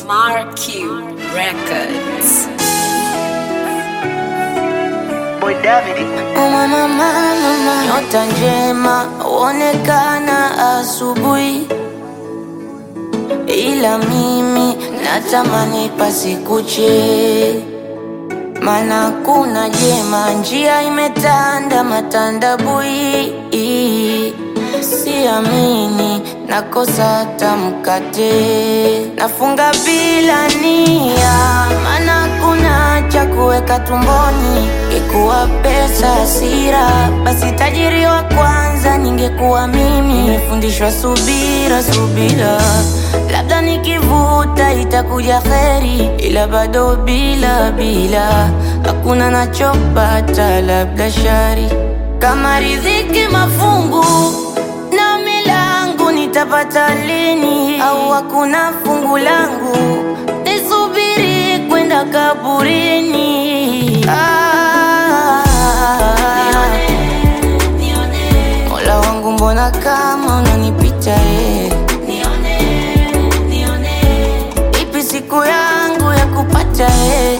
Marquee Records. Boy David. Mama, mama, mama. Nyota njema huonekana asubuhi, ila mimi natamani pasikuche, mana kuna jema, njia imetanda matandabui, siamini nakosa hata mkate, nafunga bila nia, mana kuna cha kuweka tumboni, ikuwa pesa hasira, basi tajiri wa kwanza ningekuwa mimi. Nimefundishwa subira, subira, labda nikivuta itakuja kheri, ila bado bila bila, hakuna nachopata, labda shari kama riziki mafungu na milangu nitapata lini? Au hakuna fungu langu nisubiri kwenda kaburini? Ah, Mola wangu, mbona kama unanipita eh? Ipi siku yangu ya kupata eh?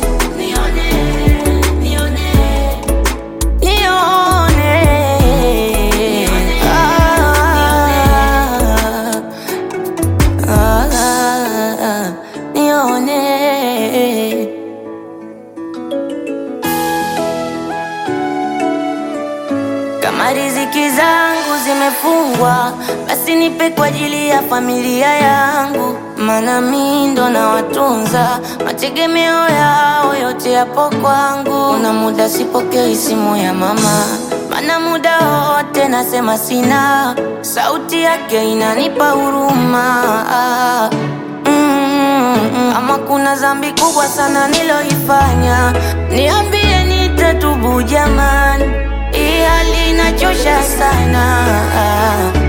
Nione. Ah, ah, ah, nione. Kama riziki zangu zimefungwa, basi nipe kwa ajili ya familia yangu, maana mi ndo nawatunza, mategemeo yao yote yapo kwangu. Kuna muda sipokei simu ya mama, maana muda wote nasema sina, sauti yake inanipa huruma. Mm, Ama kuna dhambi kubwa sana niloifanya, niambie nitatubu jamani, hii hali inachosha sana.